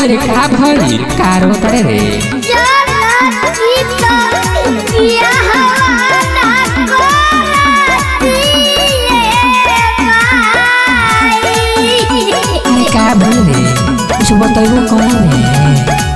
रे का भइल का रोतरे रे अरे का भइल रे कुछ बतैबो कौन रे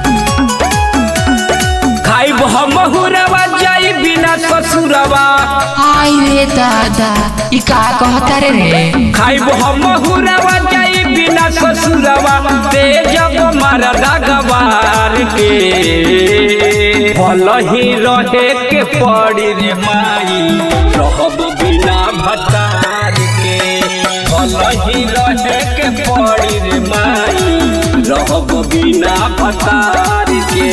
खाइब हम हुरवा जाई बिना ससुरवा आई रे दादा ई का कहता रे रे खाइब हम हुरवा जाई बिना ससुरवा ते जब मरदा गवार के फल ही रहे के पड़ी रे माई रहब बिना भतार के फल ही रहे के पड़ी रे माई रहब बिना भतार के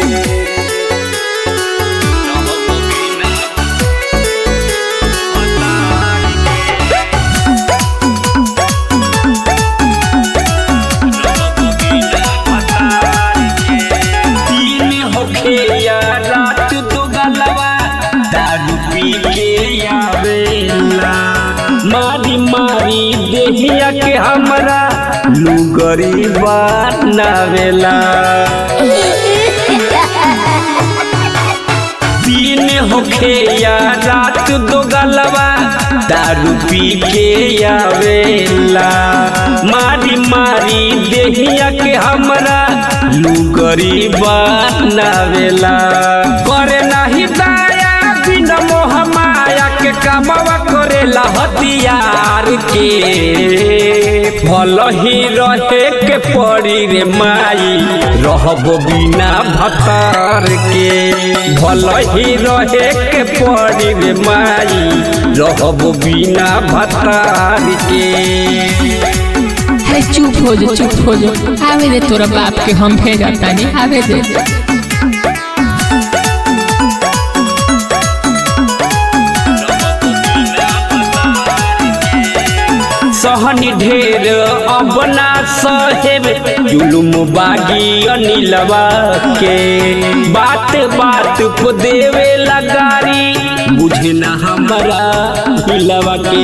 दिन होखे या रात दो गलवा दारू पी के आवेला मारी मारी देहिया के हमरा लुगरी बनावेला दिन होखे या रात दो गलवा दारू पी के आवेला मारी मारी देहिया के हमरा लुगरी बनावेला करे नाही दाया बिन मोह माया के कामवा करेला हथियार के भल ही रहे के पड़ी रे माई रहब बिना भतार के भल ही रहे के पड़ी रे माई रहब बिना भतार के अरे चुप हो जा चुप हो जा आवे दे तोरा बाप के हम भेजा तानी आवे दे सहनी ढेर अपना सहेब जुलुम बागी अनिलवा के बात बात को देवे लगारी बुझे न हमरा हिलवा के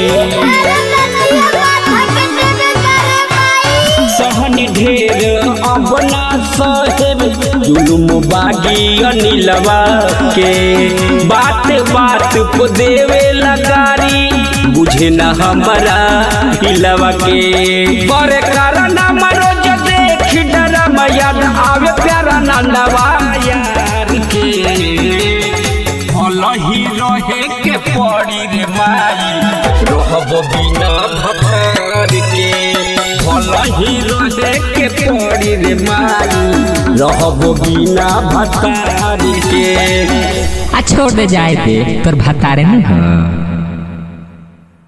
सहनी ढेर अपना सहेब जुलुम बागी अनिलवा के बात बात को देवे लगारी बुझे न हमरा हिलवा के करे कारण मरोज देख डरम याद आवे प्यारा नंदवा यार के भल ही रहे के पड़ी रे माई रहब बिना भतार के भल ही रहे के पड़ी रे माई रहब बिना भतार के आ छोड़ दे जाए दे तोर भतारे न हो